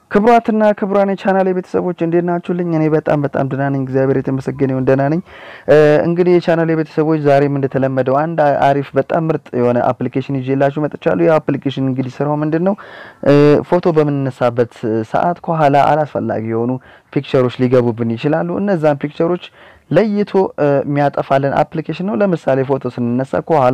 ክቡራትና ክቡራን የቻናል ቤተሰቦች እንዴት ናችሁልኝ? እኔ በጣም በጣም ደህና ነኝ፣ እግዚአብሔር የተመሰገነ ይሁን ደህና ነኝ። እንግዲህ የቻናል ቤተሰቦች ዛሬም እንደተለመደው አንድ አሪፍ በጣም ምርጥ የሆነ አፕሊኬሽን ይዤላችሁ መጥቻለሁ። ይህ አፕሊኬሽን እንግዲህ ስራው ምንድን ነው? ፎቶ በምንነሳበት ሰዓት ከኋላ አላስፈላጊ የሆኑ ፒክቸሮች ሊገቡብን ይችላሉ። እነዛን ፒክቸሮች ለይቶ የሚያጠፋልን አፕሊኬሽን ነው። ለምሳሌ ፎቶ ስንነሳ ከኋላ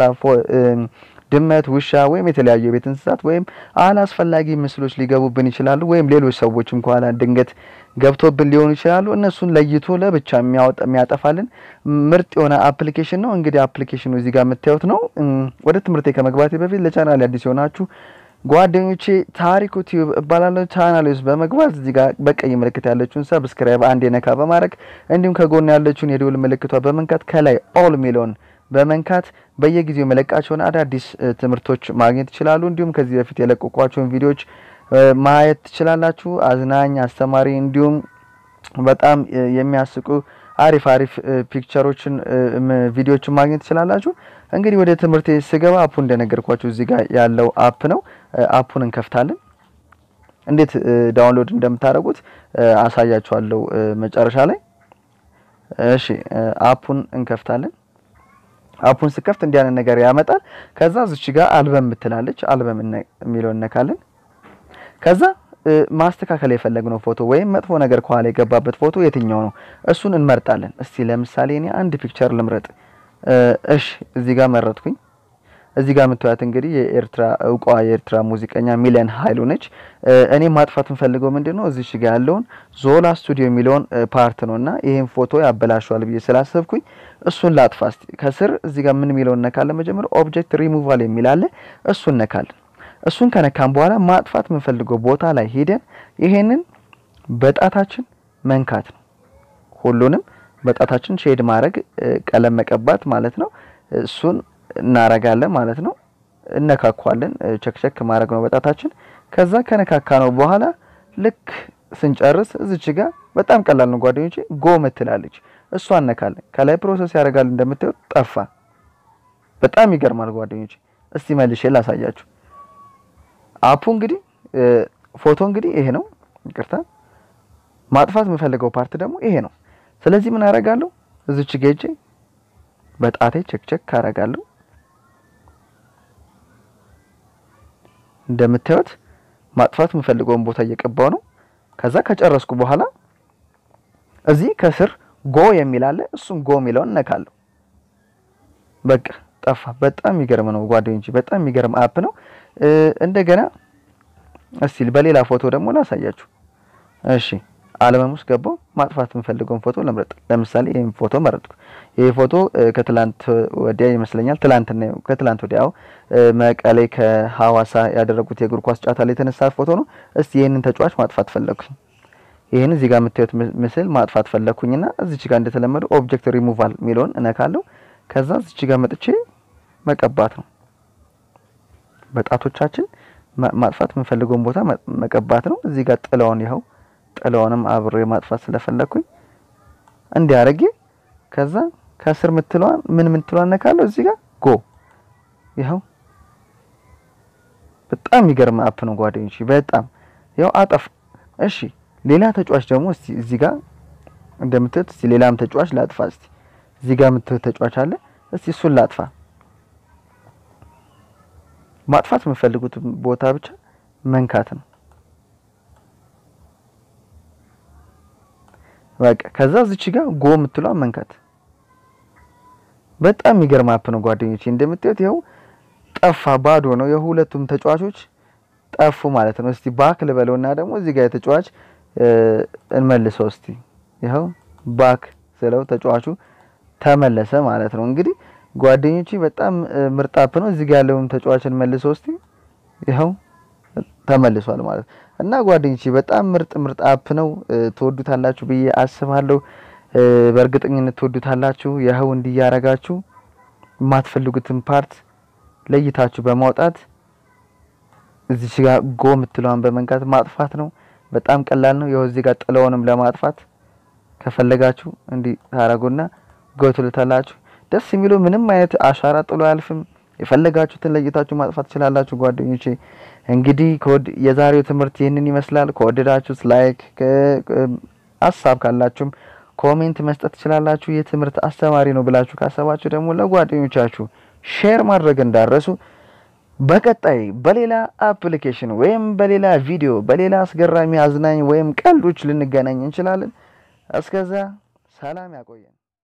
ድመት፣ ውሻ ወይም የተለያዩ የቤት እንስሳት ወይም አላስፈላጊ ምስሎች ሊገቡብን ይችላሉ። ወይም ሌሎች ሰዎችም ከኋላ ድንገት ገብቶብን ሊሆኑ ይችላሉ። እነሱን ለይቶ ለብቻ የሚያጠፋልን ምርጥ የሆነ አፕሊኬሽን ነው። እንግዲህ አፕሊኬሽኑ እዚህ ጋር የምታዩት ነው። ወደ ትምህርቴ ከመግባቴ በፊት ለቻናል አዲስ የሆናችሁ ጓደኞቼ ታሪኩ ቲዩብ እባላለሁ። ቻናል ውስጥ በመግባት እዚህ ጋር በቀይ ምልክት ያለችውን ሰብስክራይብ አንድ የነካ በማድረግ እንዲሁም ከጎን ያለችውን የደወል ምልክቷ በመንካት ከላይ ኦል ሚለውን በመንካት በየጊዜው መለቃቸውን አዳዲስ ትምህርቶች ማግኘት ይችላሉ። እንዲሁም ከዚህ በፊት የለቀቋቸውን ቪዲዮዎች ማየት ትችላላችሁ። አዝናኝ፣ አስተማሪ እንዲሁም በጣም የሚያስቁ አሪፍ አሪፍ ፒክቸሮችን ቪዲዮዎችን ማግኘት ትችላላችሁ። እንግዲህ ወደ ትምህርት ስገባ አፑ እንደነገርኳችሁ እዚህ ጋር ያለው አፕ ነው። አፑን እንከፍታለን። እንዴት ዳውንሎድ እንደምታደርጉት አሳያችኋለሁ መጨረሻ ላይ። እሺ አፑን እንከፍታለን። አፑን ስከፍት እንዲህ አይነት ነገር ያመጣል። ከዛ እዚች ጋር አልበም ምትላለች አልበም የሚለውን እነካለን። ከዛ ማስተካከል የፈለግነው ፎቶ ወይም መጥፎ ነገር ከኋላ የገባበት ፎቶ የትኛው ነው እሱን እንመርጣለን። እስቲ ለምሳሌ እኔ አንድ ፒክቸር ልምረጥ። እሺ እዚህ ጋር መረጥኩኝ። እዚህ ጋር የምታዩት እንግዲህ የኤርትራ እውቋ የኤርትራ ሙዚቀኛ ሚሊየን ኃይሉ ነች። እኔ ማጥፋት የምፈልገው ምንድን ነው እዚች ጋር ያለውን ዞላ ስቱዲዮ የሚለውን ፓርት ነው እና ይህን ፎቶ ያበላሸዋል ብዬ ስላሰብኩኝ እሱን ላጥፋ። እስቲ ከስር እዚህ ጋር ምን የሚለውን እነካለን። መጀመሪያ ኦብጀክት ሪሙቫል የሚላለ እሱን እነካለን። እሱን ከነካን በኋላ ማጥፋት የምንፈልገው ቦታ ላይ ሄደን ይሄንን በጣታችን መንካት ነው። ሁሉንም በጣታችን ሼድ ማድረግ ቀለም መቀባት ማለት ነው። እሱን እናረጋለን ማለት ነው። እነካኳለን። ቸክቸክ ማድረግ ነው በጣታችን። ከዛ ከነካካ ነው በኋላ ልክ ስንጨርስ እዚች ጋር በጣም ቀላል ነው ጓደኞቼ፣ ጎ ምትላለች እሷ እነካለን። ከላይ ፕሮሰስ ያደርጋል እንደምታዩት ጠፋ። በጣም ይገርማል ጓደኞቼ። እስቲ መልሼ ላሳያችሁ። አፑ እንግዲህ ፎቶ እንግዲህ ይሄ ነው። ይቅርታ ማጥፋት የምፈልገው ፓርት ደግሞ ይሄ ነው። ስለዚህ ምን አደርጋለሁ? እዚች ጌጄ በጣቴ ቸክቸክ አደርጋለሁ። እንደምታዩት ማጥፋት የምፈልገውን ቦታ እየቀባው ነው። ከዛ ከጨረስኩ በኋላ እዚህ ከስር ጎ የሚል አለ። እሱም ጎ የሚለውን እነካለሁ። በቃ ጠፋ። በጣም የሚገርም ነው ጓደኞቼ፣ በጣም የሚገርም አፕ ነው። እንደገና እስቲ በሌላ ፎቶ ደግሞ ላሳያችሁ። እሺ አልበም ውስጥ ገባው። ማጥፋት የምፈልገውን ፎቶ ልምረጥ። ለምሳሌ ይሄን ፎቶ መረጥኩ። ይሄ ፎቶ ከትላንት ወዲያ ይመስለኛል ትላንትና ከትላንት ወዲያው መቀሌ ከሐዋሳ ያደረጉት የእግር ኳስ ጨዋታ ላይ የተነሳ ፎቶ ነው። እስቲ ይሄንን ተጫዋች ማጥፋት ፈለኩኝ። ይሄን እዚህ ጋር የምታዩት ምስል ማጥፋት ፈለኩኝና እዚች ጋር እንደተለመደው ኦብጀክት ሪሙቫል የሚለውን እነካለሁ። ከዛ እዚች ጋር መጥቼ መቀባት ነው። በጣቶቻችን ማጥፋት የምፈልገውን ቦታ መቀባት ነው። እዚህ ጋር ጥላውን ይኸው ጥላውንም አብሬ ማጥፋት ስለፈለኩኝ እንዲህ አድርጌ ከዛ ከስር ምትለዋን ምን ምትለዋን ነካለሁ። እዚህ ጋር ጎ ይኸው በጣም የሚገርም አፕ ነው ጓደኞች፣ በጣም ያው አጠፍ። እሺ ሌላ ተጫዋች ደግሞ እስቲ እዚህ ጋር እንደምትት እስቲ ሌላም ተጫዋች ላጥፋ። እስቲ እዚህ ጋር የምትት ተጫዋች አለ። እስቲ እሱን ላጥፋ። ማጥፋት የምፈልጉት ቦታ ብቻ መንካት ነው። በቃ ከዛ እዚች ጋር ጎ የምትለዋን መንካት። በጣም የሚገርም አፕ ነው ጓደኞቼ። እንደምታዩት ይኸው ጠፋ፣ ባዶ ነው። የሁለቱም ተጫዋቾች ጠፉ ማለት ነው። እስቲ ባክ ልበለውና ደግሞ እዚህ ጋር የተጫዋች እንመልሰው። እስቲ ይኸው ባክ ስለው ተጫዋቹ ተመለሰ ማለት ነው። እንግዲህ ጓደኞቼ በጣም ምርጥ አፕ ነው። እዚህ ጋር ያለውን ተጫዋች እንመልሰው። እስቲ ይኸው ተመልሷል ማለት እና ጓደኞቼ በጣም ምርጥ ምርጥ አፕ ነው። ትወዱታላችሁ ብዬ አስባለሁ። በእርግጠኝነት ትወዱታላችሁ። ይኸው እንዲያረጋችሁ የማትፈልጉትን ፓርት ለይታችሁ በማውጣት እዚች ጋር ጎ የምትለዋን በመንካት ማጥፋት ነው። በጣም ቀላል ነው። ይኸው እዚህ ጋር ጥለውንም ለማጥፋት ከፈለጋችሁ እንዲህ ታረጉና ጎ ትሉታላችሁ። ደስ የሚለው ምንም አይነት አሻራ ጥሎ አያልፍም። የፈለጋችሁትን ለይታችሁ ማጥፋት ትችላላችሁ ጓደኞቼ። እንግዲህ የዛሬው ትምህርት ይህንን ይመስላል። ከወደዳችሁት ላይክ፣ ሀሳብ ካላችሁም ኮሜንት መስጠት ትችላላችሁ። ይህ ትምህርት አስተማሪ ነው ብላችሁ ካሰባችሁ ደግሞ ለጓደኞቻችሁ ሼር ማድረግ እንዳረሱ። በቀጣይ በሌላ አፕሊኬሽን ወይም በሌላ ቪዲዮ በሌላ አስገራሚ አዝናኝ ወይም ቀልዶች ልንገናኝ እንችላለን። እስከዛ ሰላም ያቆየን።